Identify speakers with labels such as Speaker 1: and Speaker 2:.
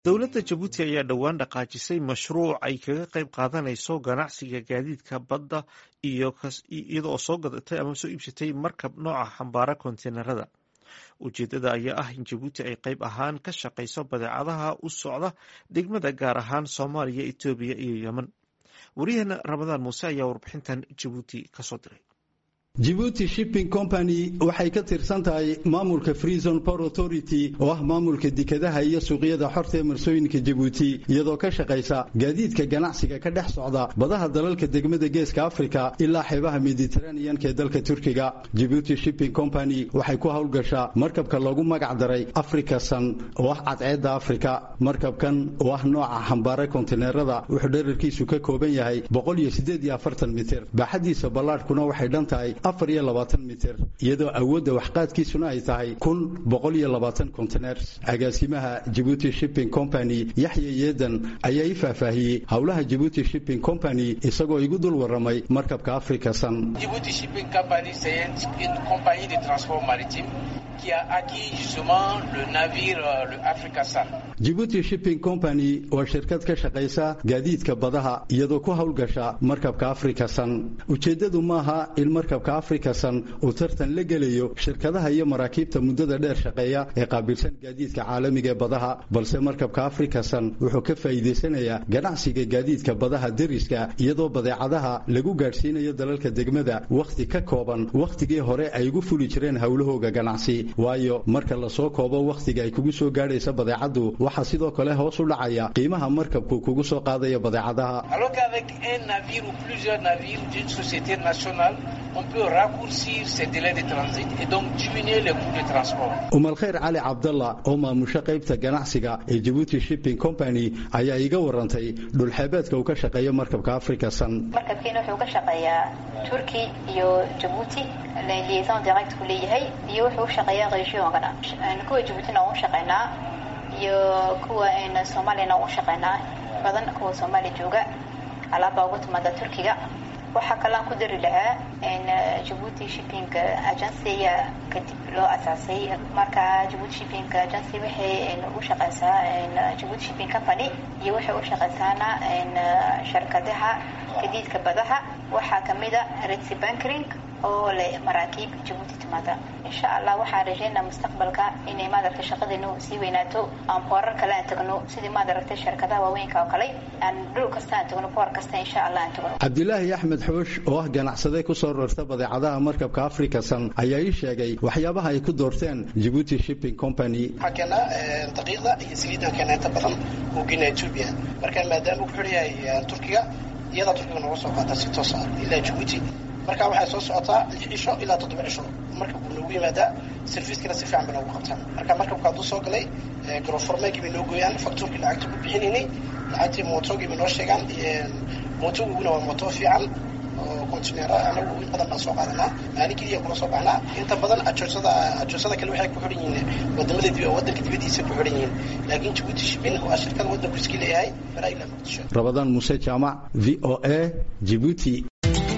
Speaker 1: dowladda jabuuti ayaa dhowaan dhaqaajisay mashruuc ay kaga qayb qaadanayso ganacsiga gaadiidka badda iyadoo soo gadatay ama soo iibsatay markab nooca xambaara konteenarada ujeedada ayaa ah in jabuuti ay qayb ahaan ka shaqayso badeecadaha u socda degmada gaar ahaan soomaaliya etoobiya iyo yemen wariyaheena ramadaan muuse ayaa warbixintan jabuuti kasoo diray
Speaker 2: jibuuti shipping company waxay ka tirsan tahay maamulka freezon port authority oo ah maamulka dekadaha iyo suuqyada xorta ee marsooyinka jabuuti iyadoo ka shaqaysa gaadiidka ganacsiga ka dhex socda badaha dalalka degmada geeska afrika ilaa xeebaha mediteraneanka ee dalka turkiga jibuuti shipping company waxay ku howlgashaa markabka loogu magac daray africa sun oo ah cadceedda afrika markabkan oo ah nooca xambaara kontineerada wuxuu dherarkiisu ka kooban yahay mitir baaxadiisa ballaadhkuna waxay dhan tahay mitir iyadoo awoodda waxqaadkiisuna ay tahay konteners agaasimaha jibuuti shipping company yaxya yeedan ayaa ii faahfaahiyey howlaha jibuuti shipping company isagoo igu dul waramay markabka africa sun jibuuti shipping company waa shirkad ka shaqaysa gaadiidka badaha iyadoo ku howlgasha markabka africa sun ujeeddadu maaha in markabka africa sun uu tartan la gelayo shirkadaha iyo maraakiibta muddada dheer shaqeeya ee qaabilsan gaadiidka caalamiga ee badaha balse markabka africa sun wuxuu ka faa'iidaysanayaa ganacsiga gaadiidka badaha deriska iyadoo badeecadaha lagu gaadhsiinayo dalalka degmada wakhti ka kooban wakhtigii hore ay ugu fuli jireen howlahooga ganacsi waayo marka lasoo koobo wakhtiga ay kugu soo gaadhaysa badeecaddu waxaa sidoo kale hoos u dhacaya qiimaha markabku kugu soo qaadaya badeecadaha
Speaker 3: on peut raccourcir ces délais de transit et donc diminuer les coûts de transport.
Speaker 2: umalkhayr cali cabdalla oo maamusho qaybta ganacsiga ee jibuuti shipping company ayaa iiga warantay dhulxeebeedka uu ka shaqeeyo markabka africa sun
Speaker 4: markabkiina wuxuu ka shaqeeyaa turki iyo jabuuti liaison direct ku leeyahay iyo wuxuu u shaqeeyaa regionkana kuwa jabuutina u shaqeynaa iyo kuwa soomaaliyana u shaqeynaa badan kuwa soomaaliya jooga alaabaa ugu timaada turkiga waxaa kalean ku dari lahaa jabuuti shipping agency ayaa kadib loo asaasay marka jabuuti shipping agency waxay u shaqeysaa jabuuti shipping company iyo waxay u shaqeysaana shirkadaha gadiidka badaha waxaa kamida redsi bankring oo leh maraakiib jabuuti timaada insha allah waxaan rajeynaa mustaqbalka inay maadaragtay shaqadeenu sii weynaato aan boorar kale aan tagno sidii maadaragtay shirkadaha waaweynka oo kale aan dhul kasta aan tagno boor kasta insha allah aan tagno
Speaker 2: cabdilaahi axmed xoosh oo ah ganacsade kusoo rarta badeecadaha markabka africa sun ayaa ii sheegay waxyaabaha ay ku doorteen jibuuti shipping company
Speaker 5: waxaa keenaa daqiiqda iyo saliidan keena inta badan uu gena etoobiya marka maadaama uu ku xidhan yahay turkiga iyadaa turkiga nooga soo qaata si toos ah ilaa jabuuti marka waxay soo socotaa lix cisho ilaa toddoba cisho markabku noogu yimaadaa serviiskana si fiican bay noogu qabtaan marka markabka hadduu soo galay garoformeegii bay noo gooyaan faktuurkii lacagta ku bixinaynay lacagtii mootogii bay noo sheegaan mootoguguna waa mooto fiican oo kontineera anagu in badan baan soo qaadanaa maalin keliya kula soo baxnaa inta badan ajoosada ajoosada kale waxay ku xidhan yihiin wadamada dib wadanka dibadiisa ku xidhan yihiin laakiin jabuuti shipping waa shirkada wadanku iska leeyahay baraa ilaa muqdisho
Speaker 2: rabadaan muuse jaamac v o a jibuuti